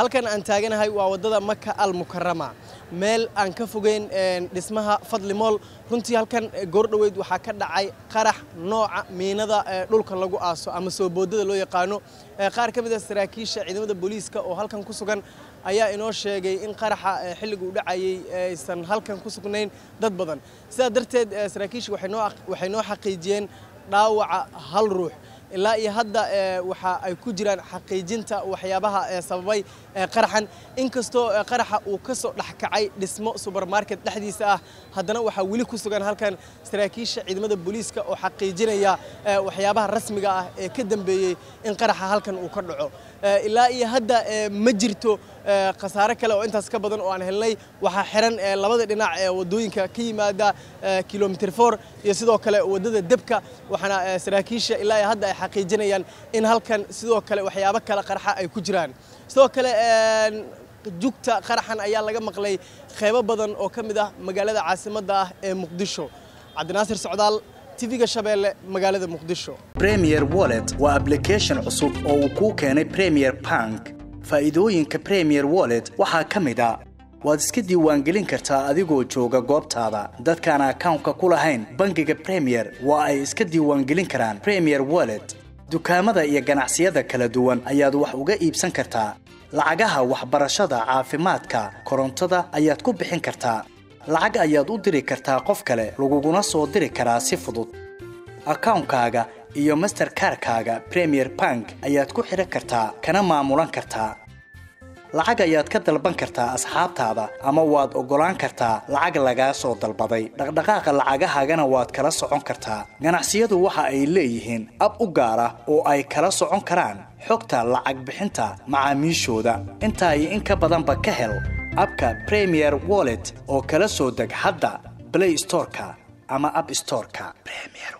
halkan aan taaganahay waa waddada maka al mukarama meel aan ka fogeyn dhismaha fadli mool runtii halkan goordhoweyd waxaa ka dhacay qarax nooca miinada dhulka lagu aaso ama soo boodada loo yaqaano qaar ka mid a saraakiisha ciidamada booliiska oo halkan ku sugan ayaa inoo sheegay in qaraxa xilliga u dhacayay aysan halkan ku sugnayn dad badan sidaa darteed saraakiisha waxay noo xaqiijiyeen dhaawaca hal ruux ilaa iyo hadda waxa ay ku jiraan xaqiijinta waxyaabaha sababay qaraxan inkastoo qaraxa uu ka soo dhexkacay dhismo subermarket dhexdiisa ah haddana waxaa weli ku sugan halkan saraakiisha ciidamada booliiska oo xaqiijinaya waxyaabaha rasmiga ah ee ka dambeeyey in qaraxa halkan uu ka dhaco ilaa iyo hadda ma jirto khasaare kale oo intaas ka badan oo aan helnay waxaa xiran labada dhinac ee wadooyinka ka yimaada kilomitr for iyo sidoo kale waddada debka waxaana saraakiisha ilaa iyo hadda ay xaqiijinayaan in halkan sidoo kale waxyaabo kale qaraxa ay ku jiraan sidoo kale jugta qaraxan ayaa laga maqlay qeybo badan oo ka mid ah magaalada caasimadda ah ee muqdisho cabdinaasir socdaal tv-ga shabeelle magaalada muqdisho premier wallet waa ablication cusub oo uu kuu keenay premier bank faa'iidooyinka premier wallet waxaa ka mid a waad iska diiwaangelin kartaa adigoo jooga goobtaada dadkaan akawnka ku lahayn bangiga premier waa ay iska diiwaangelin karaan premier wallet dukaamada iyo ganacsiyada kala duwan ayaad wax uga iibsan kartaa lacagaha waxbarashada caafimaadka korontada ayaad ku bixin kartaa lacag ayaad u diri kartaa qof kale laguguna soo diri karaa si fudud akawnkaaga iyo masterkarkaaga premier bank ayaad ku xidhan kartaa kana maamulan kartaa lacag ayaad ka dalban kartaa asxaabtaada ama waad oggolaan kartaa lacag lagaa soo dalbaday dhaqdhaqaaqa lacagahaagana waad kala socon kartaa ganacsiyadu waxa ay leeyihiin ab u gaar ah oo ay kala socon karaan xogta lacag bixinta macaamiishooda intaa iyo in ka badanba ka hel abka premier wallet oo kala soo deg hadda blay storeka ama ab storeka